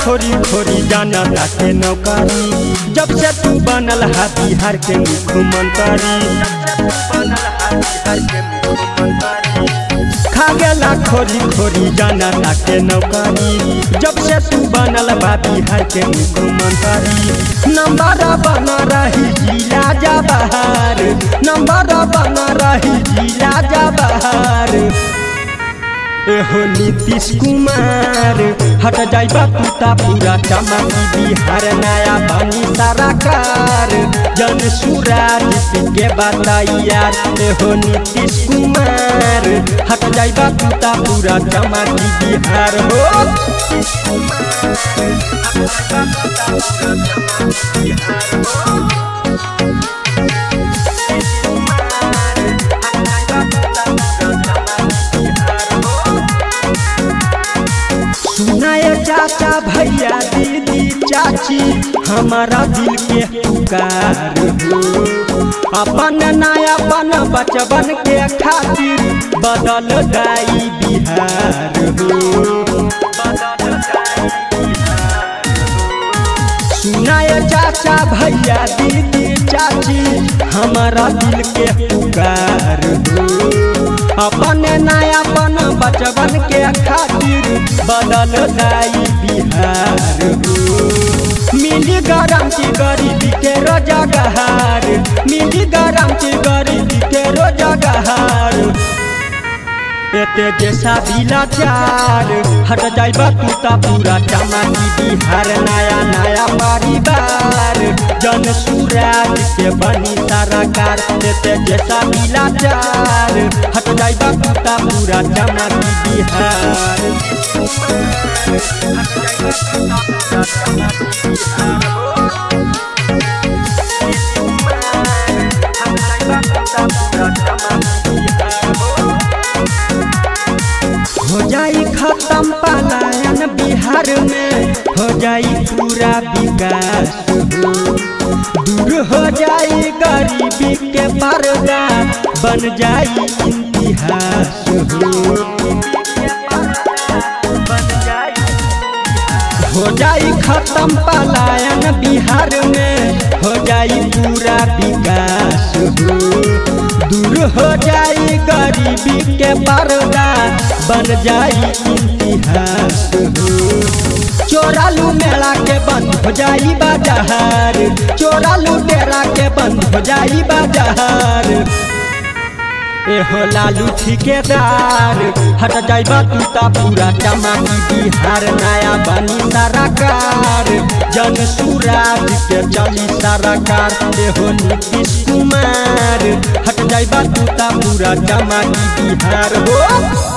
खोरी खोरी जाना ताके नौकरी जब से तू बनल हा बिहार के मुख्यमंत्री खा गेला खोरी खोरी जाना ताके नौकरी जब से तू बनल बा बिहार के मुख्यमंत्री नंबर बना रही जिला जा बहार नंबर बना रही जिला जा बहार एहो नीतीश कुमार हट जाइबा पुता पूरा चमकी बिहार नया बनी सरकार जन सुराज के बताइया एहो नीतीश कुमार हट जाइबा पुता पूरा चमकी बिहार हो सुनाए चाचा भैया दीदी चाची हमारा दिल के पुकार हो अपन नया अपन बचपन के खातिर बदल दाई बिहार हो सुनाए चाचा भैया दीदी चाची हमारा दिल के पुकार हो अपन नयापन बचपन के खातिर बदल दाई बिहार हो मिली गारंटी गरीबी के रोजगार मिली गारंटी गरीबी के रोजगार एते जैसा बिलाचार हट जाइबा तूता पूरा चमकी बिहार नया नया परिवार जन सुराज के बनी सरकार एते जैसा बिलाचार हट जाइबा तूता पूरा चमकी बिहार हो जाई खत्म पलायन बिहार में हो जाई पूरा विकास हो दूर हो जाई गरीबी के पर्दा बन जाई इतिहास हो हो जाई खत्म पलायन बिहार में हो जाई पूरा विकास हो दूर हो जाई गरीबी के पर्दा बन जाई इतिहास हो चोरालू मेला के बंद हो जाई बाजार चोरालू डेरा के बंद हो जाई बाजार एहो लालू ठिकेदार हट जाइबा तूता पूरा चमकी बिहार नया बनी सरकार जन सुराज के चली सरकार एहो नीतीश कुमार हट जाइबा तूता पूरा चमकी बिहार हो